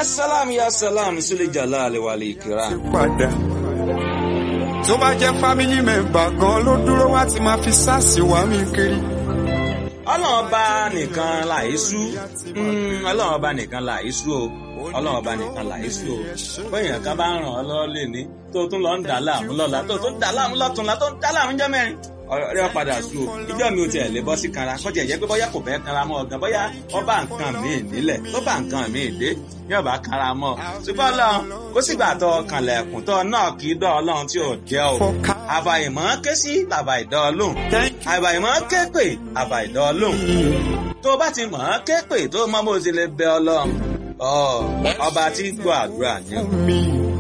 ya salam ya salam sule jalali wal ikram. padà tó bá jẹ́ family member gan ló dúró wá ti máa fi sáàsì wá mi kiri. ọlọ́run ọba nìkan làísú ọlọ́run ọba nìkan làísú o ọlọ́run ọba nìkan làísú o bóyá kan bá ń ràn ọ́ lọ́wọ́ lè ní tó tún lọ ń dà láàmú lọ́la tó tún dà láàmú lọ́túnla tó ń dà láàmú jẹ́ mẹ́rin ọ̀rẹ́ padà sú o ìjọ mi ò tiẹ̀ lè bọ́ sí kanra kọ́jà ìyẹn pé bóyá kò fẹ́ kanra mọ́ ọ̀gán bóyá ọba nǹkan mi nílẹ̀ tó bá nǹkan mi dé yóò bá kanra mọ́ ṣùgbọ́n ọlọ́run kó sígbà tó kànlẹ̀kùn tó náà kì í dọ́ ọlọ́run tí ò jẹ́ o àbàyìmọ́ ké sí bàbá ìdọ́ ọlọ́run àbàyìmọ́ ké pè bàbá ìdọ́ ọlọ́run tó bá ti mọ̀ ọ́n ké pè tó mọ́ bó ti lè bẹ ọlọ́run ọba tí gbọ́ àdúrà ni. mi